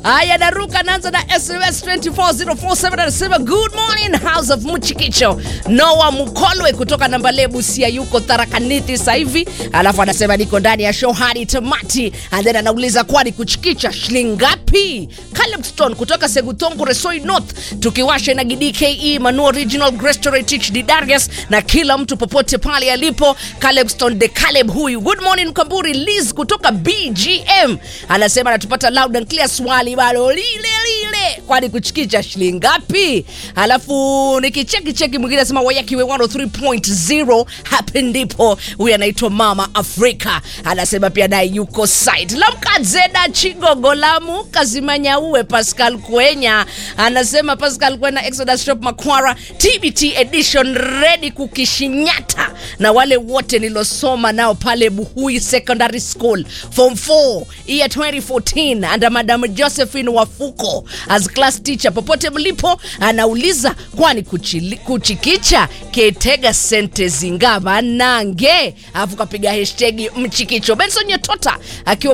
Haya, naruka naanza na SMS 24047 anasema good morning house of Mchikicho. Noah Mukolwe kutoka Nambale Busia yuko Tharakanithi sasa hivi, alafu anasema niko ndani ya show hadi tamati, and then anauliza kwani kuchikicha shilingi ngapi? Caleb Stone kutoka Segutongo Resoi North, tukiwasha na GDKE Manu Original Grace Teach Didarius na kila mtu popote pale alipo. Caleb Stone de Caleb huyu. Good morning Kamburi Liz kutoka BGM anasema anatupata loud and clear, swali bado lile lile, kwani kuchikicha shilingi ngapi? Alafu nikicheki cheki mwingine anasema wayakiwe 103.0 hapa ndipo. Huyu anaitwa Mama Afrika anasema pia naye yuko site lamkazeda chigogo lamu kazimanya uwe Pascal Kwenya anasema Pascal Kwenya Exodus Shop Makwara TBT edition ready kukishinyata na wale wote nilosoma nao pale Buhui Secondary School form 4 year 2014 and Madam Josephine Wafuko as class teacher popote mlipo anauliza kwani kuchili, kuchikicha ketega sente zingaba nange afu kapiga hashtag mchikicho Benson Nyetota akiwa